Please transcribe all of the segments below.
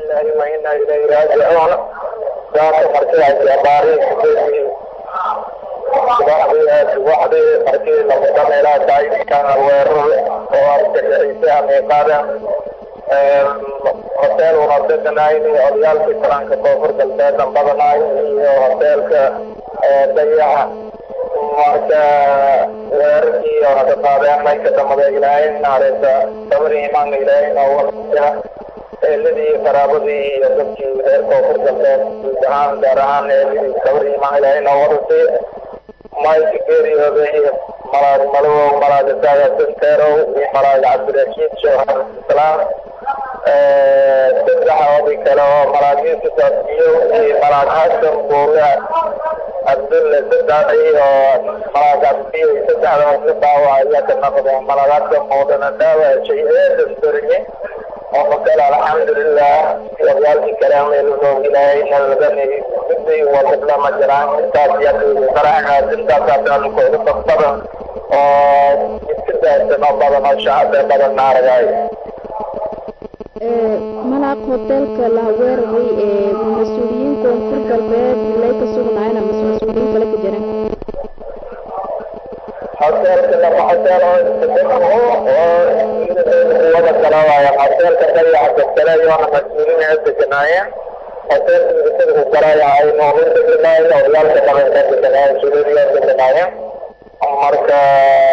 lillahi wa inna ilayhi raajicuun saaka markii ay abaarihii subaxdii subaxdii markii lamuda meelaha daayinka weerar oo argagixisay amiiqada hotel una deganayn iyo odayaalkii taranka koonfur galbeedan badanaay iyo hoteelka dayaxa marka weerarkii ona ka qaadeen mayka damada ilaahay naareysa sabri imaanka ilaahay nooga eeladii qaraabadii iyo dadkii reer koonfur galbeed guud ahaan gaar ahaan eeladii sabri imaan ilaahay nooga dhasay mayka geeriyooday malaad malow malaad isaaga sinteerow iyo malaad cabdirashiid shawhar islaam saddexoodii kale oo malaad yuusuf abdiyo iyo malaad xasan buule abdulle saddex iyo malaad abdiyo saddexdaas la dhaawacaya ka noqdeen malaad xasan muudana dhaawacay eedas beriye oo makale alxamdulilah oryaalkii kalaameeloo ilaahay naladan gudday wadadla ma jiraan intaas yaqiini qaraxaas intaasaadan kooda dad badan oo iska daadsan oo badan oo shacabee badan naaragaay malaaq hoteelka la weeraray ee mas-uuliyiin koonfur galbeed ilay ka sugnaayeen ama mas-uuliyiin kale ka jireen hoteelka laba hoteel oo oo wada kala waaya hoteelka dayaxa degtalayoona mas-uuliin ay deganaayeen hoteelka midasada galaya ay noogu deganaayeen oryaalka dhaqanka deganaayeen suuliya deganaayeen marka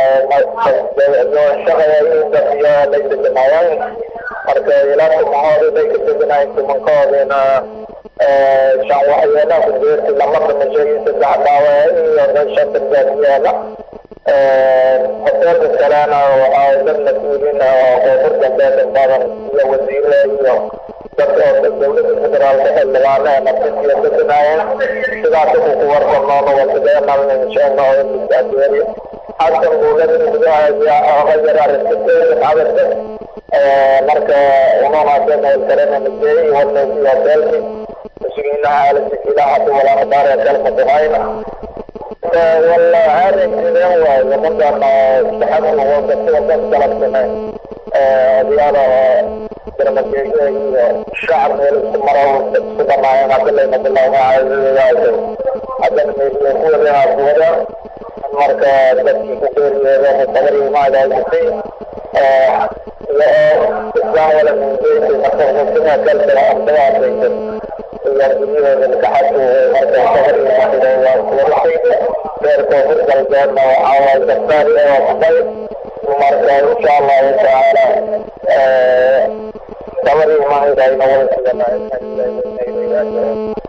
shaqaya dabiyo lay deganaayeen marka ilaaka mahooda bay ka deganaayeen tumankoodina shan waxyeelaha ku jeerti lama dhimashay saddex dhaawa iyo shanta gaadiyaala hoteelka kalena waxaa dad mas-uuliin oo koonfur galbeed badan iyo wasiire iyo dad oo dowladda federaalka xildhibaane nafsiyo deganaayeen sidaas ku ku warqanoona wasideenalna inshaalla oo imisadeeri xasan buulada gudaha oga yara restitution cadadka marka unonaaseen kalena majeey wadnaysi hoteelki mas-uuliinaha aalasikilaha hadu walaana daare kalma duhayna والله هذا الكلام ومدن تحمل وقت طلبنا ديانا برمجيه الشعب مرة سبحان الله عبد الله عبد الله عز وجل هذا من يقول لنا قوة مركا تبكي كثير يوم التمري ما لا يصير إسلام ولا من بيت مثلا سنة كلمة أمضاء بيت يرجمين من كحته مركا التمري ما لا يصير غير كفر الجنة وعوى الدكتور وقبل ومرجع إن شاء الله تعالى تمري ما إذا ينور الجنة